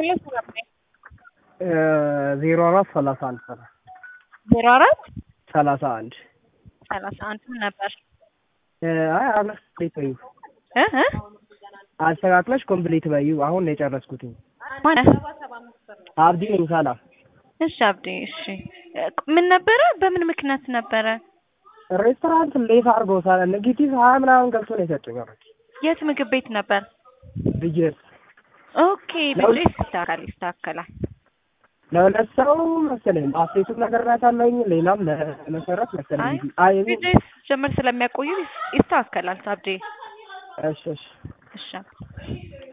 ሁለት ሰላም ነኝ። ዜሮ አራት ሰላሳ አንድ ሰላሳ ዜሮ አራት ሰላሳ አንድ ሰላሳ አንድ ምን ነበር? አይ አብለሽ ኮምፕሊት በዩ እ እ አስተካክለሽ ኮምፕሊት በዩ አሁን ነው የጨረስኩትኝ። ማነህ? አብዲ ነኝ ሰላም እሺ አብዴ፣ እሺ ምን ነበረ? በምን ምክንያት ነበረ? ሬስቶራንት ሌት አድርገው ሳለ ኔጌቲቭ ሀያ ምናምን ገብቶ ነው የሰጡኝ። አረ የት ምግብ ቤት ነበር? ብዬሽ ኦኬ ብዬ ይስተካከል ይስተካከላል። ለሁለት ሰው መሰለኝ አፍሬቱን ነገር ናታለኝ ሌላም ለመሰረት አይ መሰለኝ አይ ቪዲዮ ጀምር ስለሚያቆዩ ይስተካከላል። አብዴ እሺ እሺ እሺ